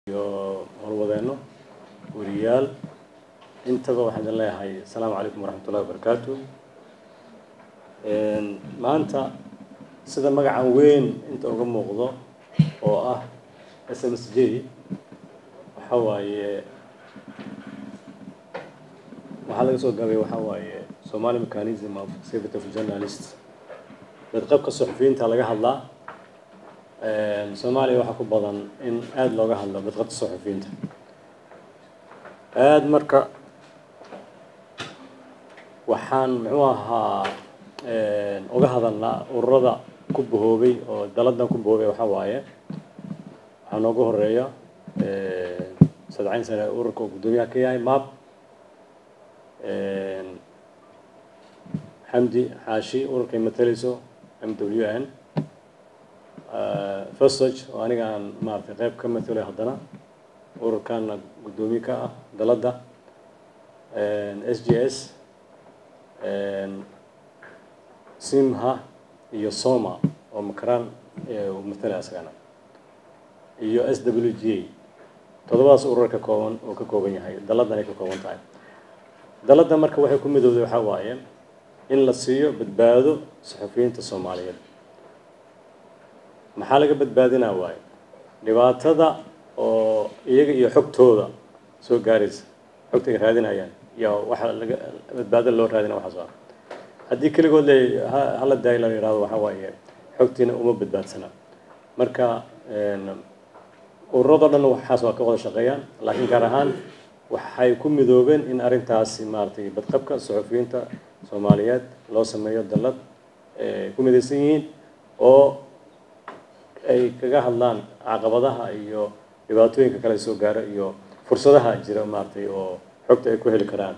iyo howlwadeenno weriyaal intaba waxaan idin leeyahay asalaamu calaykum waraxmatullahi wabarakaatu maanta sida magacan weyn inta uga muuqdo oo ah s m s j waxa waaye waxaa laga soo gabay waxa waaye somali mechanism of safety of journalist badqabka suxufiyiinta laga hadlaa soomaaliya waxaa ku badan in aada looga hadlo badqabka suxufiyiinta aada marka waxaan muxuu ahaa uga hadalnaa ururada ku bahoobay oo daladan ku bahoobay waxaa waaye waxaa noogu horeeya sadcayn sane ururka oo guddoomiyaha ka yahay map xamdi xaashi ururkay matalayso m w n fosog oo aniga aan maaragtay qayb ka matalay haddana ururkaana guddoomiye ka ah dalada s j s simha iyo soma oo makaraan uu matalay asagana iyo s w g a toddobadaas urur ka kooban oo ka kooban yahay daladan ay ka kooban tahay dalada marka waxay ku midowday waxaa waaye in la siiyo badbaado saxufiyiinta soomaaliyeed maxaa laga badbaadinaa waaye dhibaatada oo iyaga iyo xogtooda soo gaaraysa xogta ay raadinayaan iyo waxa laga badbaado loo raadina waxaas ah haddii keligood le hala daayo la yihahdo waxaa waaye xogtiina uma badbaadsana marka ururado dhan waxaas waa ka wada shaqeeyaan laakiin gaar ahaan waxay ku midoobeen in arrintaasi maaragtay badqabka suxufiyiinta soomaaliyeed loo sameeyo dallad ku midaysan yihiin oo ay kaga hadlaan caqabadaha iyo dhibaatooyinka kale soo gaara iyo fursadaha jira maaragtay oo xogta ay ku heli karaan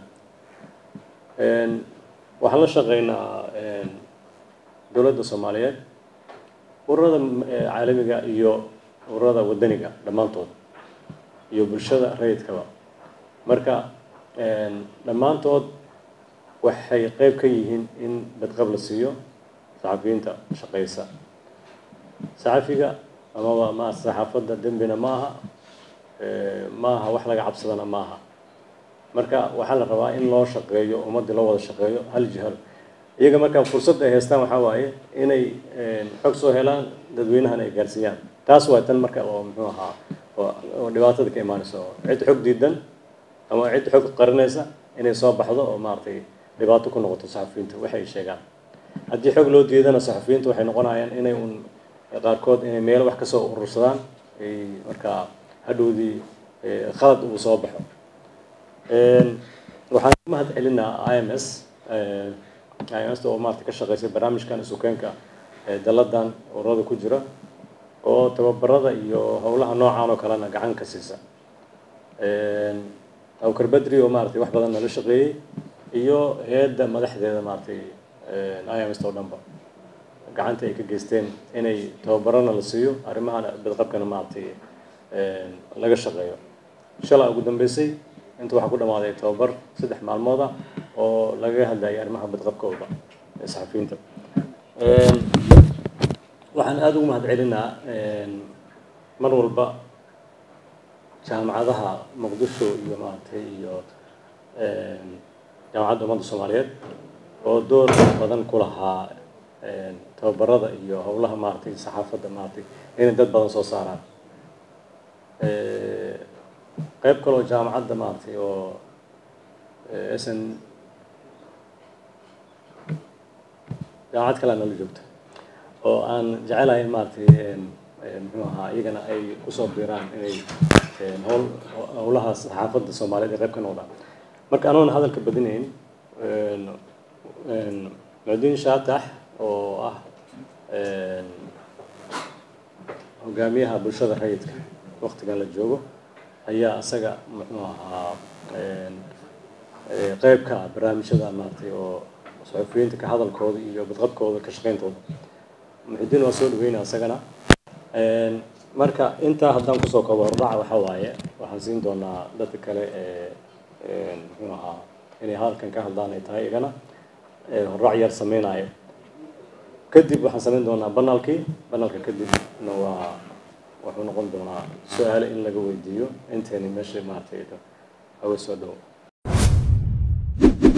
waxaan la shaqeynaa dowladda soomaaliyeed ururada caalamiga iyo ururada wadaniga dhammaantood iyo bulshada rayidkaba marka dhammaantood waxay qeyb ka yihiin in badqab la siiyo saxafiyiinta shaqeysa saxafiga amaba ma saxaafadda dembina ma aha ma aha wax laga cabsadana ma aha marka waxaa la rabaa in loo shaqeeyo ummaddii loo wada shaqeeyo hal jihal iyaga markaa fursad ay haystaan waxaa waaye inay xog soo helaan dadweynahana ay gaarsiiyaan taas waa tan marka oo muxuu ahaa oo dhibaatada ka imaanaysa oo cid xog diidan ama cid xog qarinaysa inay soo baxdo oo maaragtay dhibaato ku noqoto saxafiyiinta waxay ay sheegaan haddii xog loo diidana saxafiyiinta waxay noqonayaan inay un qaarkood inay meelo wax kasoo urursadaan ay markaa hadhowdii khalad uu soo baxo waxaan ku mahad celinaa i m s i m s oo maarata ka shaqeysay barnaamijkan isukeenka daladan ururada ku jira oo tababarada iyo howlaha noocan oo kalena gacan ka siisa awkar badri oo maaragtay wax badan nala shaqeeyey iyo hay-adda madaxdeeda maaragtay i m s oo dhanba gacanta ay ka geysteen inay tababarana la siiyo arrimahan badqabkana maaragtay laga shaqeeyo shalaa ugu dambeysay inta waxaa ku dhamaaday tababar saddex maalmood ah oo lagaga hadlayay arrimaha badqabkooda ee saxafiyiinta waxaan aada ugu mahad celinaa mar walba jaamacadaha muqdisho iyo maaragtay iyo jaamacadda ummadda soomaaliyeed oo door badan ku lahaa tababarada iyo howlaha maaragtay saxaafadda maaragtay inay dad badan soo saaraan qayb kaloo jaamacadda maaragtay oo s n jaamacad kalea nala joogta oo aan jecelahay in maaragtay muxuu ahaa iyagana ay kusoo biiraan inay howl howlaha saxaafadda soomaaliyeed ay qayb ka noqdaan marka anoona hadalka badinayn mucdiin shaatax oo ah hogaamiyaha bulshada rayidka waktigan la joogo ayaa isaga muxuu ahaa qeyb ka ah barnaamijyada maaragtay oo saxufiyiinta ka hadalkooda iyo badqabkooda ka shaqeyntooda muxidiin waa soo dhaweynaa isagana marka intaa haddaan kusoo koobo hordhaca waxaa waaye waxaan siin doonaa dadka kale ee muxuu ahaa inay hadalkan ka hadlaan ay tahay igana hordhac yar sameynayo kadib waxaan sameyn doonaa banalkii banalka kadibna waa wuxuu noqon doonaa su-aale in laga weydiiyo intayni meesha maaragtay hawe soo dhowo